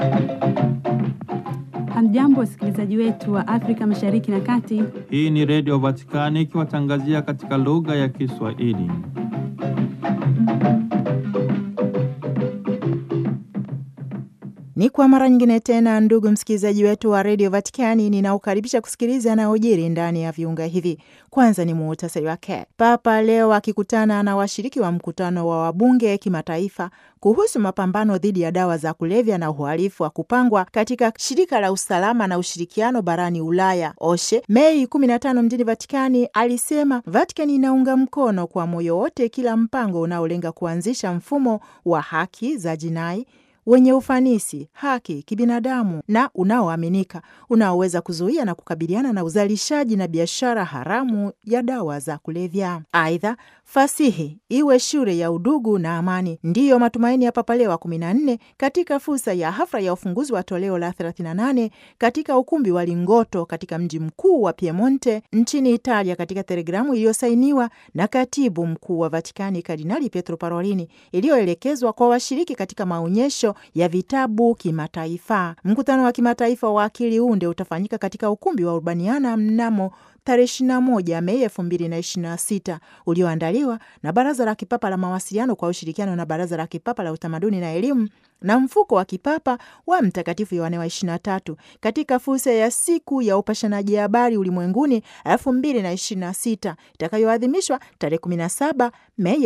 Hamjambo, wasikilizaji wetu wa Afrika Mashariki na Kati. Hii ni Redio Vatikani ikiwatangazia katika lugha ya Kiswahili. Ni kwa mara nyingine tena, ndugu msikilizaji wetu wa redio Vatikani, ninaokaribisha kusikiliza yanayojiri ndani ya viunga hivi. Kwanza ni muhtasari wake. Papa leo akikutana na washiriki wa mkutano wa wabunge kimataifa kuhusu mapambano dhidi ya dawa za kulevya na uhalifu wa kupangwa katika shirika la usalama na ushirikiano barani Ulaya OSHE Mei 15 mjini Vatikani, alisema Vatikani inaunga mkono kwa moyo wote kila mpango unaolenga kuanzisha mfumo wa haki za jinai wenye ufanisi, haki kibinadamu na unaoaminika unaoweza kuzuia na kukabiliana na uzalishaji na biashara haramu ya dawa za kulevya. Aidha, fasihi iwe shule ya udugu na amani, ndiyo matumaini ya Papa Leo wa 14 katika fursa ya hafla ya ufunguzi wa toleo la 38 katika ukumbi wa Lingoto katika mji mkuu wa Piemonte nchini Italia, katika telegramu iliyosainiwa na katibu mkuu wa Vatikani Kardinali Pietro Parolini iliyoelekezwa kwa washiriki katika maonyesho ya vitabu kimataifa. Mkutano wa kimataifa wa akili unde utafanyika katika ukumbi wa Urbaniana mnamo tarehe 21 Mei 2026 ulioandaliwa na Baraza la Kipapa la Mawasiliano kwa ushirikiano na Baraza la Kipapa la Utamaduni na Elimu na mfuko wa kipapa wa Mtakatifu Yohane wa 23 katika fursa ya siku ya upashanaji habari ulimwenguni 2026 itakayoadhimishwa tarehe 17 Mei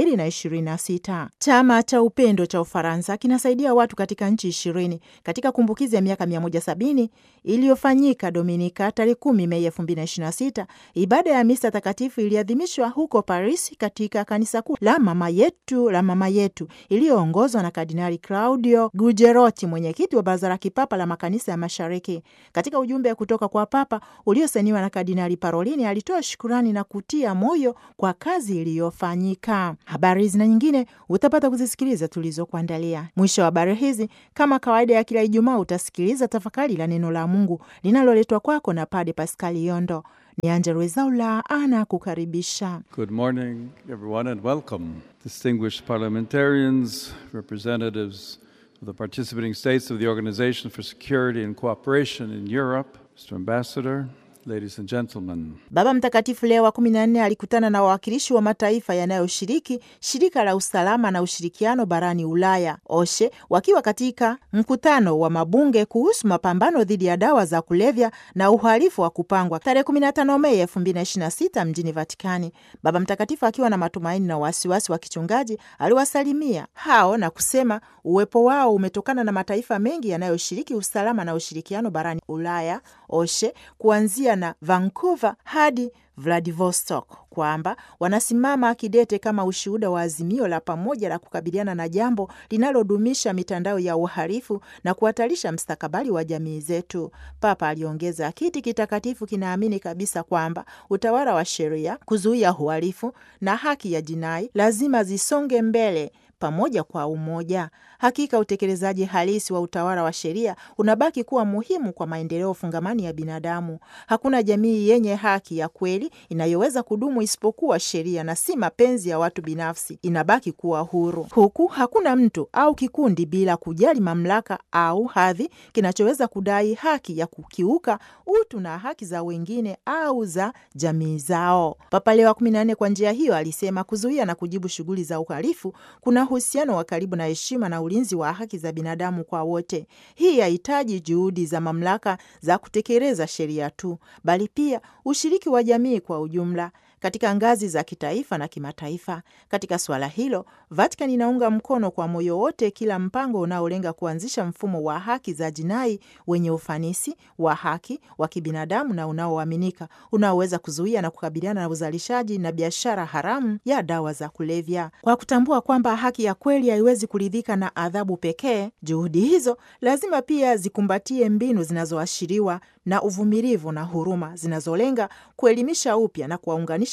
2026. Chama cha Upendo cha Ufaransa kinasaidia watu katika nchi ishirini katika kumbukizi ya miaka 170 iliyofanyika Dominika tarehe 10 Mei 2026. Ibada ya misa takatifu iliadhimishwa huko Paris katika kanisa kuu la mama yetu la mama yetu iliyoongozwa na Kardinali Claudio Gugerotti, mwenyekiti wa Baraza la Kipapa la Makanisa ya Mashariki. Katika ujumbe kutoka kwa Papa uliosainiwa na Kardinali Parolini, alitoa shukurani na kutia moyo kwa kazi iliyofanyika. Habari hizi na nyingine utapata kuzisikiliza tulizokuandalia. Mwisho wa habari hizi, kama kawaida ya kila Ijumaa, utasikiliza tafakari la neno la Mungu linaloletwa kwako na Pade Paskali Yondo. Ni Angella Rwezaula ana kukaribisha. Good morning, everyone, and welcome. Distinguished parliamentarians, representatives of the participating states of the Organization for Security and Cooperation in Europe, Mr. Ambassador, ladies and gentlemen. Baba Mtakatifu Leo wa kumi na nne alikutana na wawakilishi wa mataifa yanayoshiriki shirika la usalama na ushirikiano barani Ulaya OSHE wakiwa katika mkutano wa mabunge kuhusu mapambano dhidi ya dawa za kulevya na uhalifu wa kupangwa tarehe 15 Mei 2026 mjini Vatikani. Baba Mtakatifu akiwa na matumaini na wasiwasi wa kichungaji aliwasalimia hao na kusema uwepo wao umetokana na mataifa mengi yanayoshiriki usalama na ushirikiano barani Ulaya OSHE kuanzia na Vancouver hadi Vladivostok kwamba wanasimama kidete kama ushuhuda wa azimio la pamoja la kukabiliana na jambo linalodumisha mitandao ya uhalifu na kuhatarisha mstakabali wa jamii zetu. Papa aliongeza, kiti kitakatifu kinaamini kabisa kwamba utawala wa sheria, kuzuia uhalifu na haki ya jinai lazima zisonge mbele pamoja kwa umoja. Hakika utekelezaji halisi wa utawala wa sheria unabaki kuwa muhimu kwa maendeleo fungamani ya binadamu. Hakuna jamii yenye haki ya kweli inayoweza kudumu isipokuwa sheria na si mapenzi ya watu binafsi inabaki kuwa huru, huku hakuna mtu au kikundi bila kujali mamlaka au hadhi kinachoweza kudai haki ya kukiuka utu na haki za wengine au za jamii zao. Papa Leo wa kumi na nne kwa njia hiyo alisema kuzuia na kujibu shughuli za uhalifu kuna uhusiano wa karibu na heshima na ulinzi wa haki za binadamu kwa wote. Hii hahitaji juhudi za mamlaka za kutekeleza sheria tu, bali pia ushiriki wa jamii kwa ujumla katika ngazi za kitaifa na kimataifa. Katika suala hilo, Vatican inaunga mkono kwa moyo wote kila mpango unaolenga kuanzisha mfumo wa haki za jinai wenye ufanisi, wa haki, wa kibinadamu na unaoaminika, unaoweza kuzuia na kukabiliana na uzalishaji na biashara haramu ya dawa za kulevya. Kwa kutambua kwamba haki ya kweli haiwezi kuridhika na adhabu pekee, juhudi hizo lazima pia zikumbatie mbinu zinazoashiriwa na uvumilivu na huruma zinazolenga kuelimisha upya na kuwaunganisha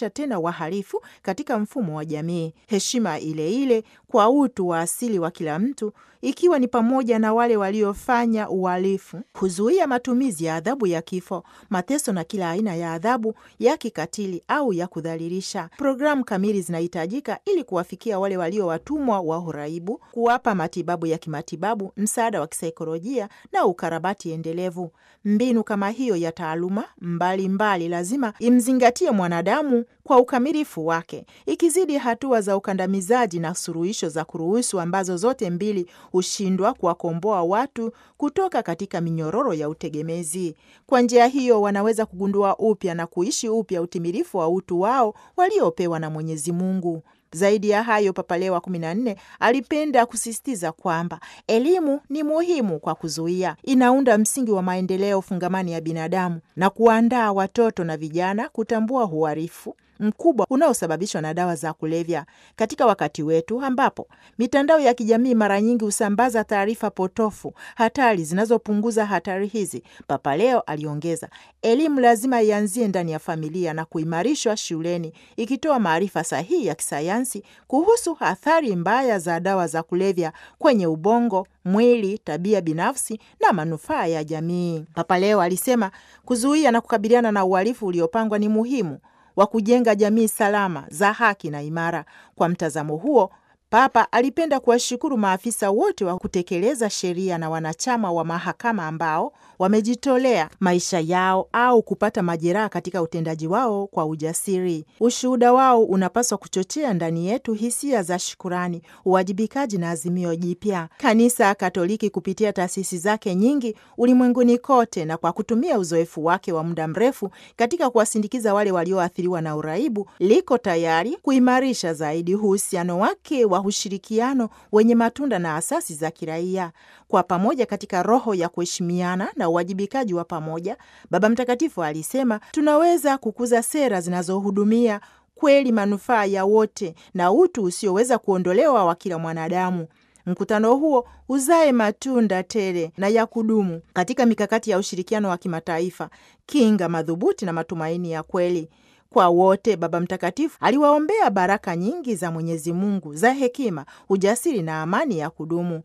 kuwarudisha tena wahalifu katika mfumo wa jamii, heshima ile ile kwa utu wa asili wa kila mtu, ikiwa ni pamoja na wale waliofanya uhalifu, kuzuia matumizi ya adhabu ya kifo, mateso na kila aina ya adhabu ya kikatili au ya kudhalilisha. Programu kamili zinahitajika ili kuwafikia wale walio watumwa wa uraibu, kuwapa matibabu ya kimatibabu, msaada wa kisaikolojia na ukarabati endelevu. Mbinu kama hiyo ya taaluma mbalimbali mbali lazima imzingatie mwanadamu kwa ukamilifu wake, ikizidi hatua za ukandamizaji na suluhisho za kuruhusu ambazo zote mbili hushindwa kuwakomboa watu kutoka katika minyororo ya utegemezi. Kwa njia hiyo, wanaweza kugundua upya na kuishi upya utimilifu wa utu wao waliopewa na Mwenyezi Mungu. Zaidi ya hayo, Papa Leo wa kumi na nne alipenda kusisitiza kwamba elimu ni muhimu kwa kuzuia, inaunda msingi wa maendeleo fungamani ya binadamu na kuandaa watoto na vijana kutambua uhalifu mkubwa unaosababishwa na dawa za kulevya katika wakati wetu ambapo mitandao ya kijamii mara nyingi husambaza taarifa potofu hatari zinazopunguza hatari hizi. Papa Leo aliongeza, elimu lazima ianzie ndani ya familia na kuimarishwa shuleni, ikitoa maarifa sahihi ya kisayansi kuhusu athari mbaya za dawa za kulevya kwenye ubongo, mwili, tabia binafsi na manufaa ya jamii. Papa Leo alisema kuzuia na kukabiliana na uhalifu uliopangwa ni muhimu wa kujenga jamii salama za haki na imara. Kwa mtazamo huo, Papa alipenda kuwashukuru maafisa wote wa kutekeleza sheria na wanachama wa mahakama ambao wamejitolea maisha yao au kupata majeraha katika utendaji wao kwa ujasiri. Ushuhuda wao unapaswa kuchochea ndani yetu hisia za shukurani, uwajibikaji na azimio jipya. Kanisa Katoliki kupitia taasisi zake nyingi ulimwenguni kote na kwa kutumia uzoefu wake wa muda mrefu katika kuwasindikiza wale walioathiriwa na uraibu, liko tayari kuimarisha zaidi uhusiano wake wa ushirikiano wenye matunda na asasi za kiraia kwa pamoja katika roho ya kuheshimiana na uwajibikaji wa pamoja. Baba Mtakatifu alisema tunaweza kukuza sera zinazohudumia kweli manufaa ya wote na utu usioweza kuondolewa wa kila mwanadamu. Mkutano huo uzae matunda tele na ya kudumu katika mikakati ya ushirikiano wa kimataifa, kinga madhubuti na matumaini ya kweli kwa wote. Baba Mtakatifu aliwaombea baraka nyingi za Mwenyezi Mungu za hekima, ujasiri na amani ya kudumu.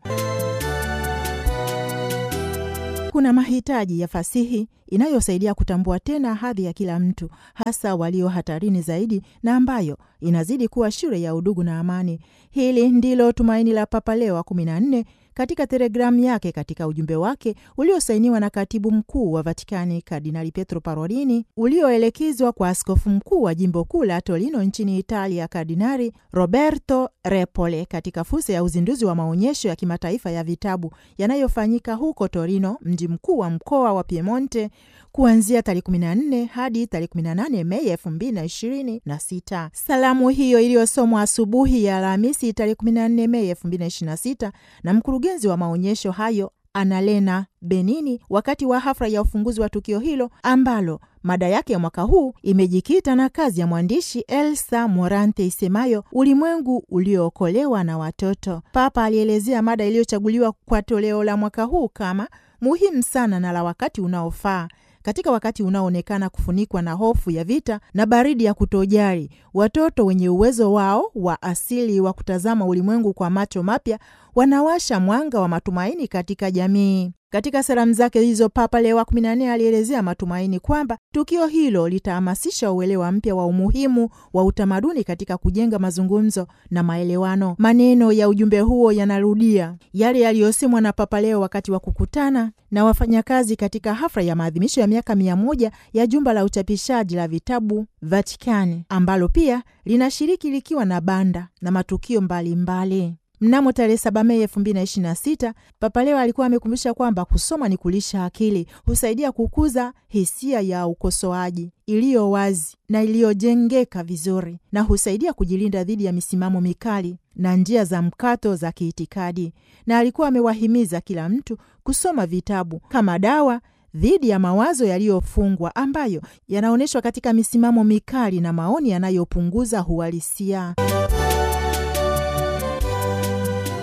Kuna mahitaji ya fasihi inayosaidia kutambua tena hadhi ya kila mtu, hasa walio hatarini zaidi, na ambayo inazidi kuwa shule ya udugu na amani. Hili ndilo tumaini la Papa Leo wa kumi na nne katika telegramu yake katika ujumbe wake uliosainiwa na katibu mkuu wa Vatikani Kardinali Pietro Parolini, ulioelekezwa kwa askofu mkuu wa jimbo kuu la Torino nchini Italia, Kardinali Roberto Repole, katika fursa ya uzinduzi wa maonyesho ya kimataifa ya vitabu yanayofanyika huko Torino, mji mkuu wa mkoa wa Piemonte, kuanzia tarehe 14 hadi tarehe 18 Mei 2026. Salamu hiyo iliyosomwa asubuhi ya Alhamisi tarehe 14 Mei 2026 na mkurugenzi wa maonyesho hayo Annalena Benini wakati wa hafla ya ufunguzi wa tukio hilo ambalo mada yake ya mwaka huu imejikita na kazi ya mwandishi Elsa Morante isemayo ulimwengu uliookolewa na watoto. Papa alielezea mada iliyochaguliwa kwa toleo la mwaka huu kama muhimu sana na la wakati unaofaa katika wakati unaoonekana kufunikwa na hofu ya vita na baridi ya kutojali, watoto wenye uwezo wao wa asili wa kutazama ulimwengu kwa macho mapya wanawasha mwanga wa matumaini katika jamii. Katika salamu zake hizo, Papa Leo wa kumi na nne alielezea matumaini kwamba tukio hilo litahamasisha uelewa mpya wa umuhimu wa utamaduni katika kujenga mazungumzo na maelewano. Maneno ya ujumbe huo yanarudia yale yaliyosemwa na Papa Leo wakati wa kukutana na wafanyakazi katika hafla ya maadhimisho ya miaka mia moja ya jumba la uchapishaji la vitabu Vatikani, ambalo pia linashiriki likiwa na banda na matukio mbalimbali mbali. Mnamo tarehe saba Mei elfu mbili na ishirini na sita Papa Leo alikuwa amekumbusha kwamba kusoma ni kulisha akili, husaidia kukuza hisia ya ukosoaji iliyo wazi na iliyojengeka vizuri, na husaidia kujilinda dhidi ya misimamo mikali na njia za mkato za kiitikadi. Na alikuwa amewahimiza kila mtu kusoma vitabu kama dawa dhidi ya mawazo yaliyofungwa ambayo yanaonyeshwa katika misimamo mikali na maoni yanayopunguza uhalisia.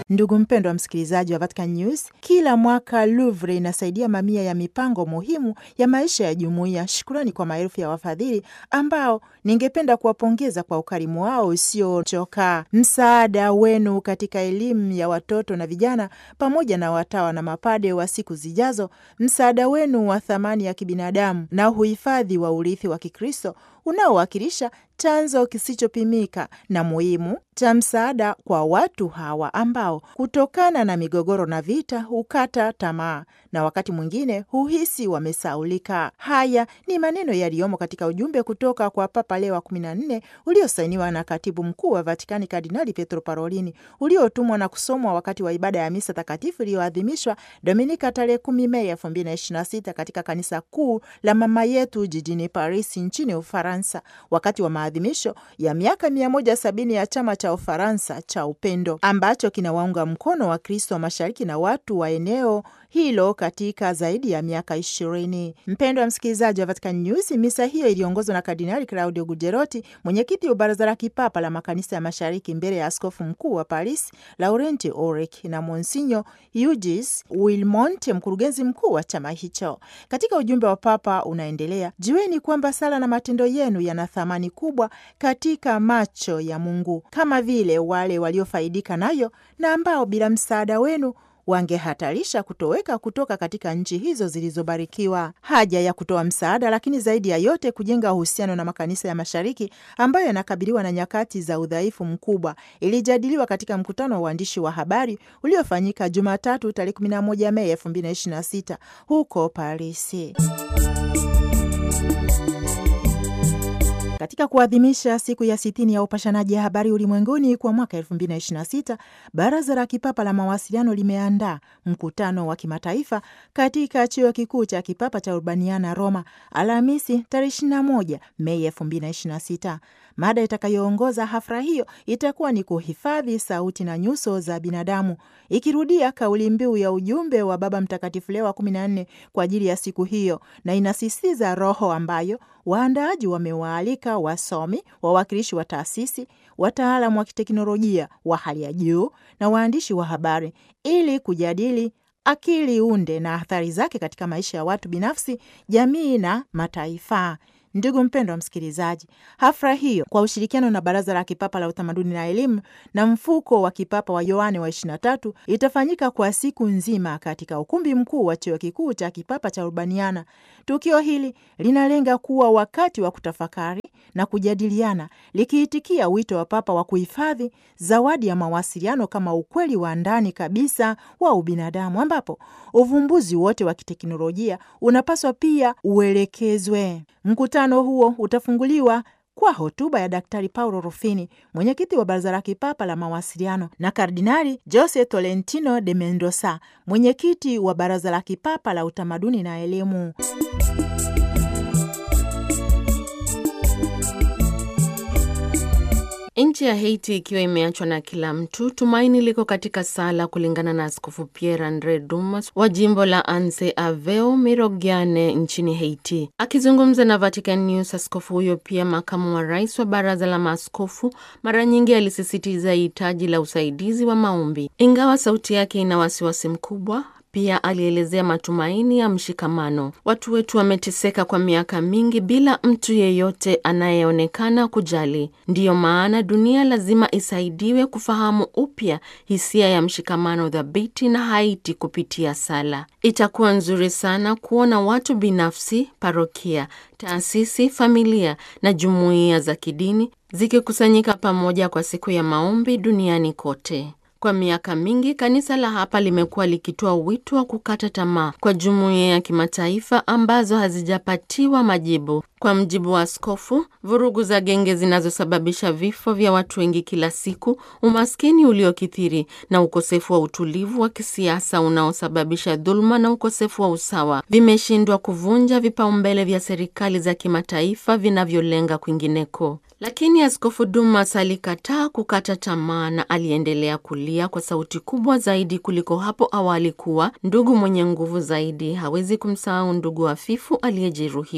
Ndugu mpendwa msikilizaji wa Vatican News, kila mwaka Louvre inasaidia mamia ya mipango muhimu ya maisha ya jumuiya. Shukurani kwa maelfu ya wafadhili ambao ningependa kuwapongeza kwa ukarimu wao usiochoka. Msaada wenu katika elimu ya watoto na vijana pamoja na watawa na mapade wa siku zijazo, msaada wenu wa thamani ya kibinadamu na uhifadhi wa urithi wa Kikristo unaowakilisha chanzo kisichopimika na muhimu cha msaada kwa watu hawa ambao kutokana na migogoro na vita hukata tamaa na wakati mwingine huhisi wamesaulika. Haya ni maneno yaliyomo katika ujumbe kutoka kwa Papa Leo wa kumi na nne uliosainiwa na katibu mkuu wa Vatikani Kardinali Pietro Parolini, uliotumwa na kusomwa wakati wa ibada ya misa takatifu iliyoadhimishwa Dominika tarehe kumi Mei elfu mbili na ishirini na sita katika kanisa kuu la Mama Yetu jijini Paris nchini Ufaransa, wakati wa maadhimisho ya miaka mia moja sabini ya chama cha Ufaransa cha upendo ambacho kinawaunga mkono wa Kristo wa mashariki na watu wa eneo hilo katika zaidi ya miaka ishirini. Mpendo wa msikilizaji wa Vatican News, misa hiyo iliongozwa na Kardinali Claudio Gugerotti, mwenyekiti wa Baraza la Kipapa la Makanisa ya Mashariki, mbele ya askofu mkuu wa Paris Laurenti Orek na Monsinyo Eugis Wilmont, mkurugenzi mkuu wa chama hicho. Katika ujumbe wa Papa unaendelea, jueni kwamba sala na matendo yenu yana thamani kubwa katika macho ya Mungu, kama vile wale waliofaidika nayo na ambao bila msaada wenu wangehatarisha kutoweka kutoka katika nchi hizo zilizobarikiwa. Haja ya kutoa msaada, lakini zaidi ya yote kujenga uhusiano na makanisa ya mashariki ambayo yanakabiliwa na nyakati za udhaifu mkubwa, ilijadiliwa katika mkutano wa waandishi wa habari uliofanyika Jumatatu tarehe 11 Mei 2026 huko Parisi. Katika kuadhimisha siku ya sitini ya upashanaji ya habari ulimwenguni kwa mwaka 2026 Baraza la Kipapa la Mawasiliano limeandaa mkutano wa kimataifa katika chuo kikuu cha kipapa cha Urbaniana, Roma, Alhamisi tarehe 21 Mei 2026. Mada itakayoongoza hafla hiyo itakuwa ni kuhifadhi sauti na nyuso za binadamu, ikirudia kauli mbiu ya ujumbe wa Baba Mtakatifu Leo wa 14 kwa ajili ya siku hiyo, na inasisitiza roho ambayo waandaaji wamewaalika wasomi, wawakilishi wa taasisi, wataalamu wa kiteknolojia wa hali ya juu na waandishi wa habari ili kujadili akili unde na athari zake katika maisha ya watu binafsi, jamii na mataifa. Ndugu mpendwa wa msikilizaji, hafla hiyo kwa ushirikiano na Baraza la Kipapa la Utamaduni na Elimu na mfuko wa kipapa wa Yohane wa 23 itafanyika kwa siku nzima katika ukumbi mkuu wa chuo kikuu cha kipapa cha Urbaniana. Tukio hili linalenga kuwa wakati wa kutafakari na kujadiliana, likiitikia wito wa Papa wa kuhifadhi zawadi ya mawasiliano kama ukweli wa ndani kabisa wa ubinadamu, ambapo uvumbuzi wote wa kiteknolojia unapaswa pia uelekezwe. Mkutano huo utafunguliwa kwa hotuba ya Daktari Paulo Rufini, mwenyekiti wa Baraza la Kipapa la Mawasiliano, na Kardinali Jose Tolentino de Mendoza, mwenyekiti wa Baraza la Kipapa la Utamaduni na Elimu. Nchi ya Haiti ikiwa imeachwa na kila mtu, tumaini liko katika sala, kulingana na Askofu Pierre Andre Dumas wa jimbo la Anse Aveo Mirogiane nchini Haiti. Akizungumza na Vatican News, askofu huyo pia makamu wa rais wa baraza la maaskofu, mara nyingi alisisitiza hitaji la usaidizi wa maombi, ingawa sauti yake ina wasiwasi mkubwa pia alielezea matumaini ya mshikamano. Watu wetu wameteseka kwa miaka mingi bila mtu yeyote anayeonekana kujali. Ndiyo maana dunia lazima isaidiwe kufahamu upya hisia ya mshikamano dhabiti na Haiti kupitia sala. Itakuwa nzuri sana kuona watu binafsi, parokia, taasisi, familia na jumuiya za kidini zikikusanyika pamoja kwa siku ya maombi duniani kote. Kwa miaka mingi kanisa la hapa limekuwa likitoa wito wa kukata tamaa kwa jumuiya ya kimataifa ambazo hazijapatiwa majibu. Kwa mjibu wa askofu, vurugu za genge zinazosababisha vifo vya watu wengi kila siku, umaskini uliokithiri na ukosefu wa utulivu wa kisiasa unaosababisha dhuluma na ukosefu wa usawa vimeshindwa kuvunja vipaumbele vya serikali za kimataifa vinavyolenga kwingineko. Lakini Askofu Dumas alikataa kukata tamaa na aliendelea kulia kwa sauti kubwa zaidi kuliko hapo awali kuwa ndugu mwenye nguvu zaidi hawezi kumsahau ndugu hafifu aliyejeruhiwa.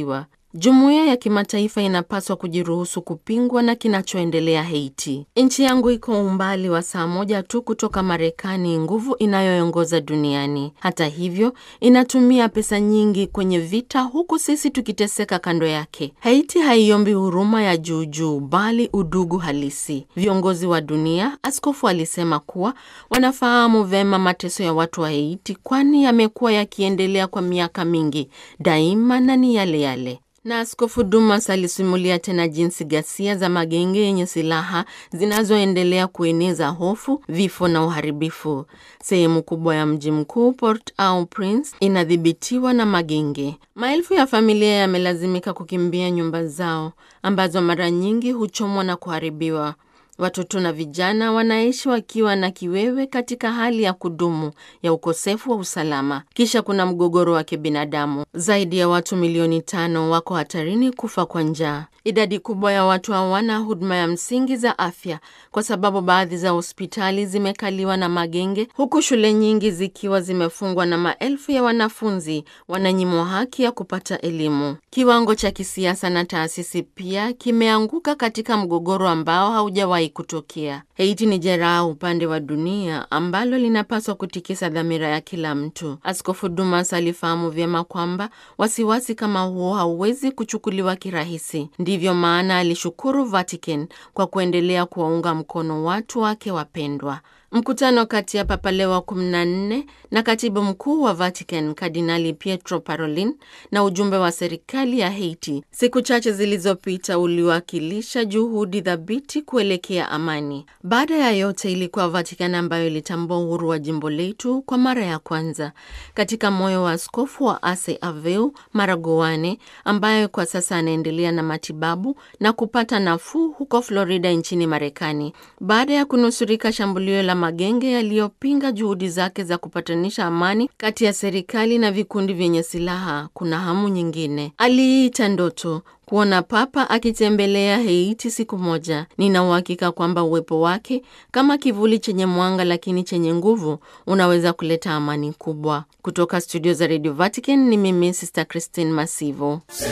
Jumuiya ya kimataifa inapaswa kujiruhusu kupingwa na kinachoendelea Haiti. Nchi yangu iko umbali wa saa moja tu kutoka Marekani, nguvu inayoongoza duniani. Hata hivyo, inatumia pesa nyingi kwenye vita, huku sisi tukiteseka kando yake. Haiti haiombi huruma ya juujuu, bali udugu halisi. Viongozi wa dunia, askofu alisema kuwa wanafahamu vema mateso ya watu wa Haiti, kwani yamekuwa yakiendelea kwa miaka mingi daima na ni yale yale na Askofu Dumas alisimulia tena jinsi ghasia za magenge yenye silaha zinazoendelea kueneza hofu, vifo na uharibifu. Sehemu kubwa ya mji mkuu Port-au-Prince inadhibitiwa na magenge. Maelfu ya familia yamelazimika kukimbia nyumba zao ambazo mara nyingi huchomwa na kuharibiwa. Watoto na vijana wanaishi wakiwa na kiwewe katika hali ya kudumu ya ukosefu wa usalama. Kisha kuna mgogoro wa kibinadamu. Zaidi ya watu milioni tano wako hatarini kufa kwa njaa. Idadi kubwa ya watu hawana huduma ya msingi za afya kwa sababu baadhi za hospitali zimekaliwa na magenge, huku shule nyingi zikiwa zimefungwa na maelfu ya wanafunzi wananyimwa haki ya kupata elimu. Kiwango cha kisiasa na taasisi pia kimeanguka katika mgogoro ambao haujawahi kutokea. Haiti ni jeraha upande wa dunia ambalo linapaswa kutikisa dhamira ya kila mtu. Askofu Dumas alifahamu vyema kwamba wasiwasi kama huo hauwezi kuchukuliwa kirahisi. Ndivyo maana alishukuru Vatican kwa kuendelea kuwaunga mkono watu wake wapendwa. Mkutano kati ya Papa Leo wa 14 na katibu mkuu wa Vatican Kardinali Pietro Parolin na ujumbe wa serikali ya Haiti siku chache zilizopita uliwakilisha juhudi thabiti kuelekea amani. Baada ya yote, ilikuwa Vatican ambayo ilitambua uhuru wa jimbo letu kwa mara ya kwanza katika moyo wa askofu wa Ase Aveu Maragoane, ambaye kwa sasa anaendelea na matibabu na kupata nafuu huko Florida nchini Marekani baada ya kunusurika shambulio la magenge yaliyopinga juhudi zake za kupatanisha amani kati ya serikali na vikundi vyenye silaha. Kuna hamu nyingine, aliita ndoto kuona Papa akitembelea Haiti siku moja. Nina uhakika kwamba uwepo wake kama kivuli chenye mwanga lakini chenye nguvu unaweza kuleta amani kubwa. Kutoka studio za Radio Vatican ni mimi Sister Christine Masivo.